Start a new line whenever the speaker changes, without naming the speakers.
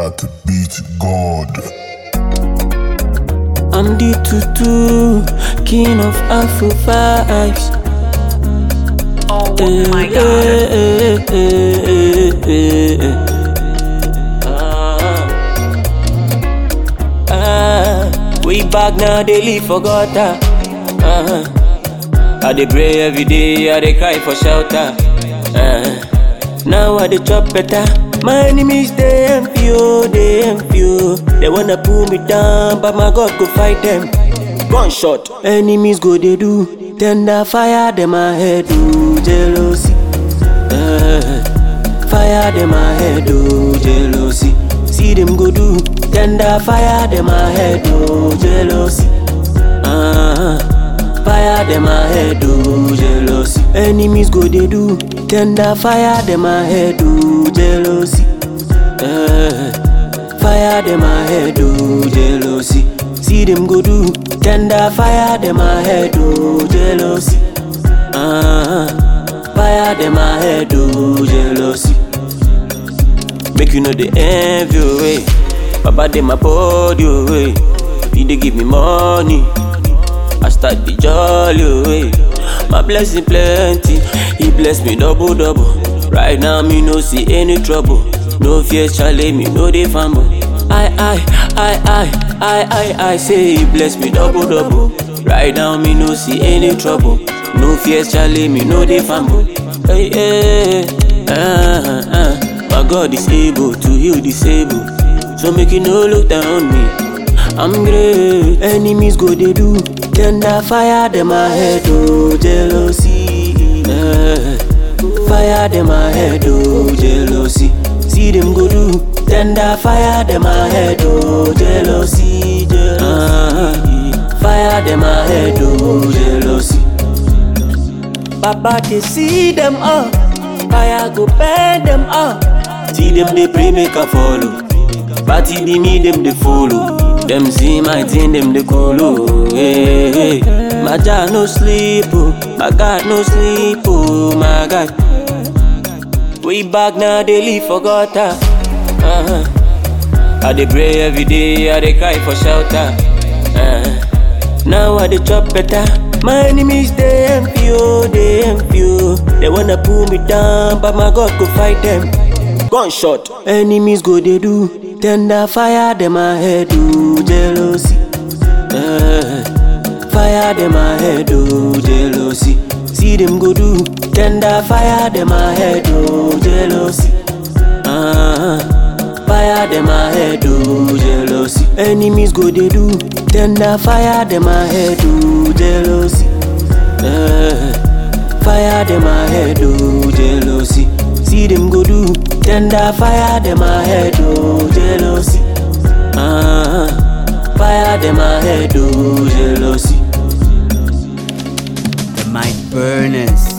that beat God.
I'm the tutu, king of Afro vibes.
Oh my god.
Eh, eh, eh, eh, eh, eh. Ah, ah, we back now, they live for gutter. Uh, I dey pray every day, I dey cry for shelter. Uh, now I dey chop better. My enemies they envy you, they envy you. They wanna pull me down, but my God go fight them. Gunshot, enemies go they do. Tender fire them my head do jealousy. Uh, fire them my head do jealousy. See them go do. Tender fire them my head do jealousy. Uh, fire them my head do jealousy. Enemies go they do. Tender fire them my head do jealousy. Uh, fire them my head do jealousy. See them go do. Tender fire them my head do jealousy. Uh, fire them my head do jealousy. Make you know the envy away. Baba dey my body away. He dey give me money. I start the jolly away. My blessing plenty. He bless me double double. Right now me no see any trouble. No fear, Charlie, me no dey fumble. I I I I I I I say he bless me double double. Right now me no see any trouble. No fear, Charlie, me no dey fumble. Hey, hey, uh, uh. My God is able to heal disabled. So make you no look down on me. I'm great. Enemies go they do. Tender fire them my head oh jealousy. Eh, fire them my head oh jealousy. See them go do. Tender fire them my head oh jealousy. jealousy. fire them my head oh jealousy. Papa they see them up. Fire go burn them up. See them they pray make I follow. Party be me them they follow. Them see my thing them they colo. Hey, hey. My God no sleep oh. My God no sleep oh. My God. We back now they live for gutter. Uh-huh. I dey pray every day. I dey cry for shelter. Uh, now I dey chop better. My enemies they envy you, they envy you. They wanna pull me down, but my God go fight them. Gunshot, enemies go they do. Tender fire them my head do jealousy. Uh, fire them my head do jealousy. See them go do. Tender fire them my head do jealousy. Uh, fire them my head do jealousy. Enemies go they do. Tender fire them my head do jealousy. Uh, fire them my head do jealousy. See them go do. Tender fire them my head do jealousy. Uh, fire them my head do jealousy.
The mic burners.